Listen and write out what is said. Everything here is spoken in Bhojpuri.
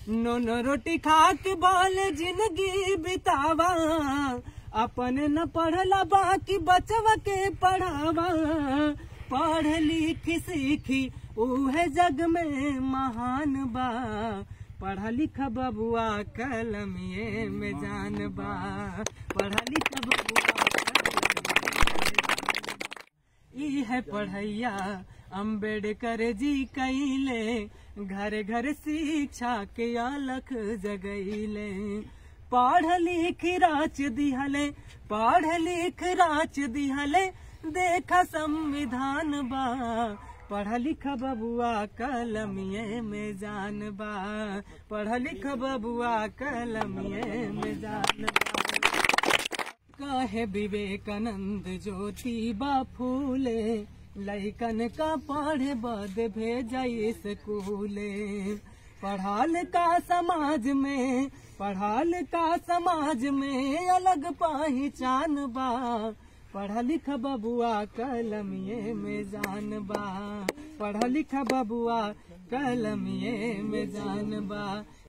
नोन रोटी खा के बोल जिंदगी बितावा अपन न पढ़ला बाकी बचवा के पढ़ावा पढ़ लिख सीखी उहे जग में महान बा पढ़ा लिखा बबुआ कलमिए में जान बा पढ़ा लिखा बबुआ ई है पढ़ैया अम्बेडकर जी कैले घर घर शिक्षा के अलख जगैले पढ़ लिख राच दिहले पढ़ लिख राच दिहले देखा संविधान बा पढ़ लिख बबुआ कलमिए में जान बा पढ़ लिख बबुआ कलमिए में जान बा कहे विवेकानंद ज्योति बा फूले लैकन का पढ़े बद भेजाई स्कूले पढ़ाल का समाज में पढ़ाल का समाज में अलग पहचान बा पढ़ लिख बबुआ कलमिए में जान बा पढ़ लिख बबुआ कलमिए में जान बा